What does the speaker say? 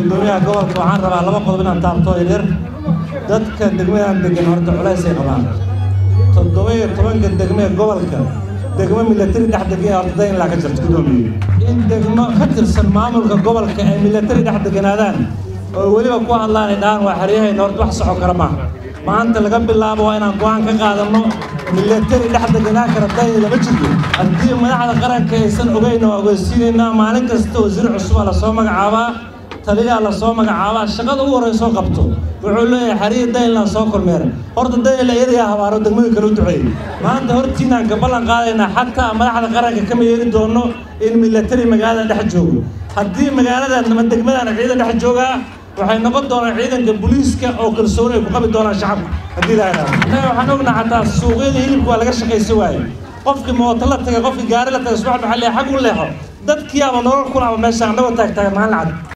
guddoomiyaha gobolka waxaan rabaa laba qodob inaan taabto yaryar dadka degmadan degan horta culays ay qabaan toddoba iyo tobanka degme ee gobolka degmo milatari dhex degan horta daynlaa ka jirta guddoomiye in degmo ka tirsan maamulka gobolka ay milatari dhex deganaadaan oo weliba ku hadlaan ay dhahaan waa xeryahayna horta wax soco kara maaha maanta laga bilaabo waa inaan go-aan ka qaadanno milatari dhex deganaan kara dayn lama jirto haddii madaxda qaranka aysan ogeyn oo ogeysiinaynaa maalin kasta wasiir cusuba lasoo magacaabaa taliyaa lasoo magacaabaa shaqada ugu horreysoo qabto wuxuu leeyahay xariir daynlaan soo kormeeray horta daynla iyadayaa habaaro degmooyin kale u duceeyey maanta hortiinaan ka ballan qaadaynaa xataa madaxda qaranka kama yeeli doono in milatari magaalada dhex joogo haddii magaalada ama degmadan ciidan dhex joogaa waxay noqon doonaan ciidanka booliiska oo kalsooni ay ku qabi doonaan shacabka haddii la yidhahdo innaga waxaan ognaa xataa suuqyada hilibka waa laga shaqaysan waaye qofkii mooto la tagay qofkii gaari la tagay subax maxalli xag u leexo dadkii ama nolol kulaba meesha annagoo taagtaagan maalin cad